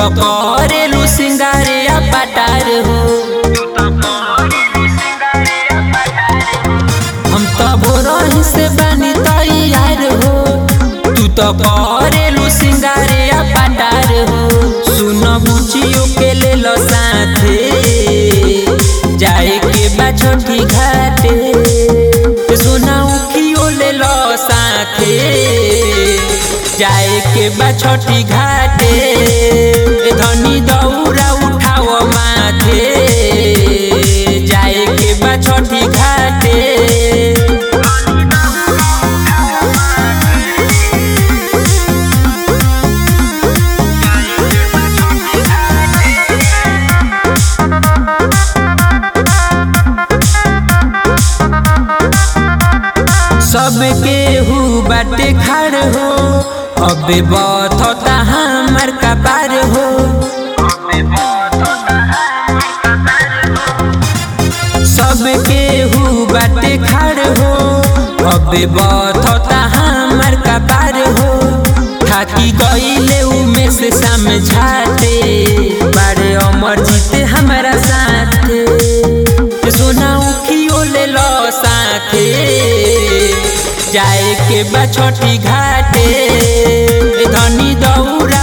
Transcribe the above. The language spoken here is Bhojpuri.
तो करेलू सिंगारे आ पटार हो हम तो भोरही से बनी तैयार हो तू तो करेलू सिंगारे आ पटार हो सुन बुचियो के ले लो साथे जाए के बा छोटी घाटे सुना उखियो ले लो साथे जाए के बा छोटी घाटे धनी दौरा उठाओ माथे जाए के बा छोटी घाटे सबके हु बाटे खाड़ हो अबे बथता हमर कपार हो सबके हु बाटे खाड़ हो अबे बथता हमर कपार हो थाकी गईले उमे से समझाते बारे अमर जीते हमारा साथे सोना उखियो ले लो साथे जाए के बा छोटी घाटे धनी दौरा